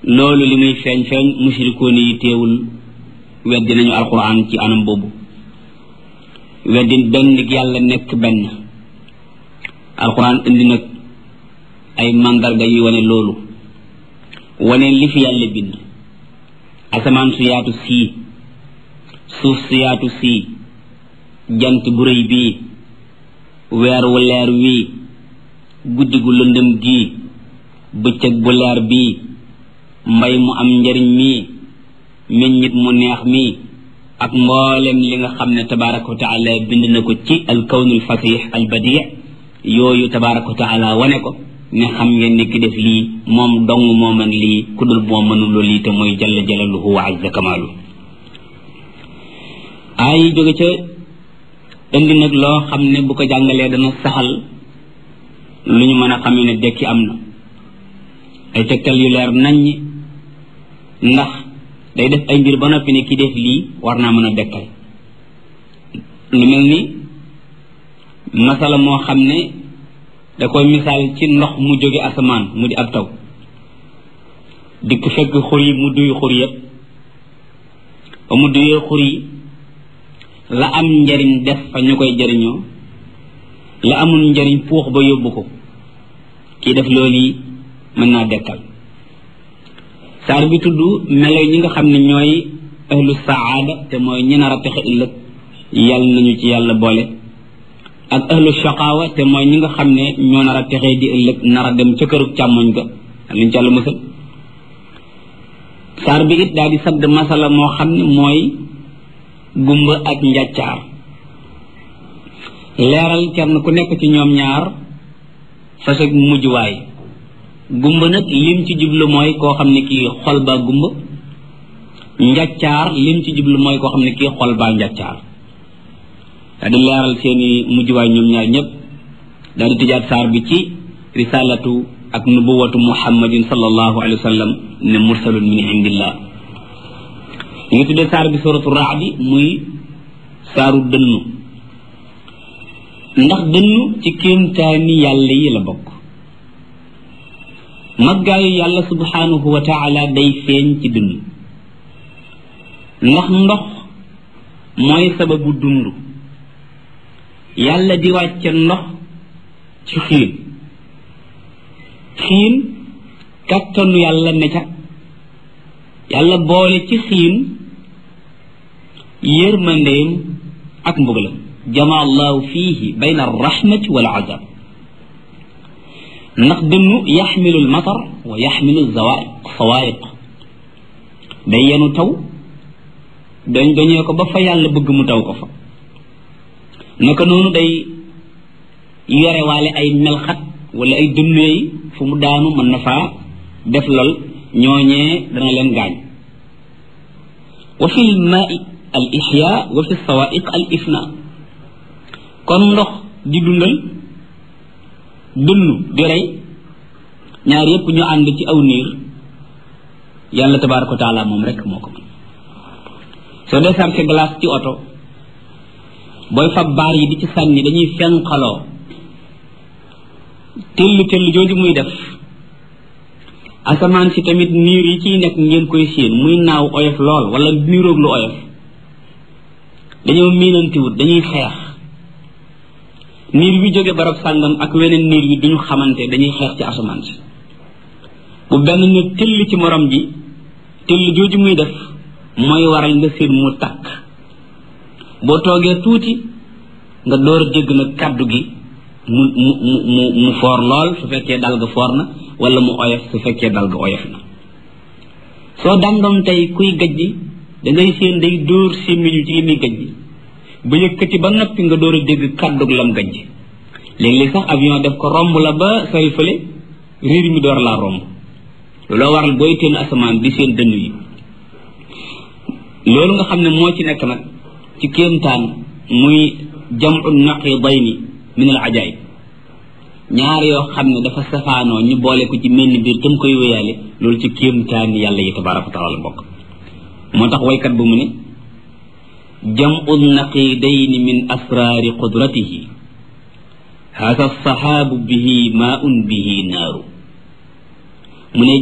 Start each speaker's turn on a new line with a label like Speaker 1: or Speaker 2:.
Speaker 1: loolu li muy feeñ feeñ mushrikoon yi teewul weddi nañu alquran ci anam boobu weddi benn yàlla nekk benn alquran indi nag ay mandarga yi wane loolu wane li fi yàlla bind asamaan su yaatu sii suuf su yaatu sii jant bu rëy bii weer wu leer wii guddi gu lëndëm gii bëccëg bu leer bii mbay mu am njariñ mii meññit mu neex mii ak mboolem li nga xam ne tabaraka wa taala bind na ko ci al kawnul fasix al badi yooyu tabaraka wa taala wane ko ne xam ngeen ni ki def lii moom dong moo mën lii ku dul moo mënuloo lii te mooy jalla jalaluhu wa azza kamaalu ay jóge ca indi nag loo xam ne bu ko jàngalee dana saxal lu ñu mën a xamee ne dekki am na ay tegtal yu leer naññ ndax day def ay mbir ba noppi ne ki def lii war naa mën a dekkal lu mel ni masala moo xam ne da koy misaal ci ndox mu jóge asamaan mu di ab taw dikk fekk xur yi mu duy xur yépp ba mu duyee xur yi la am njariñ def fa ñu koy jariñoo la amul njariñ puux ba yóbbu ko kii def loolu yi mën naa dekkal saar bi tudd melo ñi nga xam ne ñooy ahlu saada te mooy ñi nar a texe ëllëg yàlla nañu ci yàlla boole ak ahlu shaqaawa te mooy ñi nga xam ne ñoo nar a texee di ëllëg nar a dem ca këru càmmoñ ga liñ ci yàlla mësal saar bi it daal di sadd masala moo xam ne mooy gumba ak njàccaar leeral kenn ku nekk ci ñoom ñaar fasag mujjuwaay gumba nag lim ci jublu mooy koo xam ne kii xol baa gumba njàccaar lim ci jublu mooy koo xam ne kii xol baa njàccaar daa di leeral seeni mujjuwaay ñoom ñaar ñëpp daa di tëjaat saar bi ci risalatu ak nubuwatu muhammadin sallallahu alayhi wa sallam ne mursalun min indillah ñu ngi tuddee saar bi suratu raadi muy saaru dënnu ndax dënnu ci kéemtaani yàlla yi la bokk maggaayu yàlla subhanahu wa taala day feeñ ci dënnu ndax ndox mooy sababu dund yàlla di wàcce ndox ci xiin xiin kattanu yàlla ne ca yàlla boole ci xiin yërmandeem ak mbugalam jama allahu fiihi bayna arrahmati wal azab ndax dënnu yaxmilu almatar wa yaxmilu zawaiq sawaiq day yenu taw dañ dañee ko ba fa yàlla bëgg mu taw ko fa naka noonu day yore waale ay melxat wala ay dënneey fu mu daanu mën na faa def lol ñooñee dana leen gaañ wa fi lmaai al ixya wa fi sawaiq al ifna kon ndox di dundal dënnu di rey ñaar yépp ñu ànd ci aw niir yàlla tabaraka wa taala moom rek moo ko mën soo dee sarke glace ci oto booy fab baar yi di ci sànni dañuy fenqaloo tëll tëll jooju muy def asamaan si tamit niir yi ciy nekk ngeen koy séen muy naaw oyof lool wala niiroog lu oyof dañoo miinantiwut dañuy xeex niir bi jóge barab sàngam ak weneen niir bi duñu xamante dañuy xeex ci asamaan si bu benn ne tëll ci morom ji tëll jooju muy def mooy waral nga séen mu takk boo toogee tuuti nga door a dégg nag kàddu gi mu mu mu mu foor lool su fekkee dal ga foor na wala mu oyof su fekkee dal ga oyof na soo dandoon tey kuy gajji da ngay séen day dóor sémmiñu ci li muy gajji ba yëkkati ba noppi nga door a dégg kàddug lam gajji léeg-léeg sax avion def ko romb la ba sori fële riir mi door laa romb looloo waral booy teen asamaan di seen dënn yi loolu nga xam ne moo ci nekk nag ci kéemtaan muy jamu naqidayni min al ajaib ñaar yoo xam ne dafa safaanoo ñu boole ko ci menn biir tam koy wéyaale loolu ci kéemtaan yàlla yi tabaraka wa taala bokk moo tax waykat bu mu ne jamu naqidayni min asraari qudratihi hada alsaxaabu bihi maun bihi naaru mu ne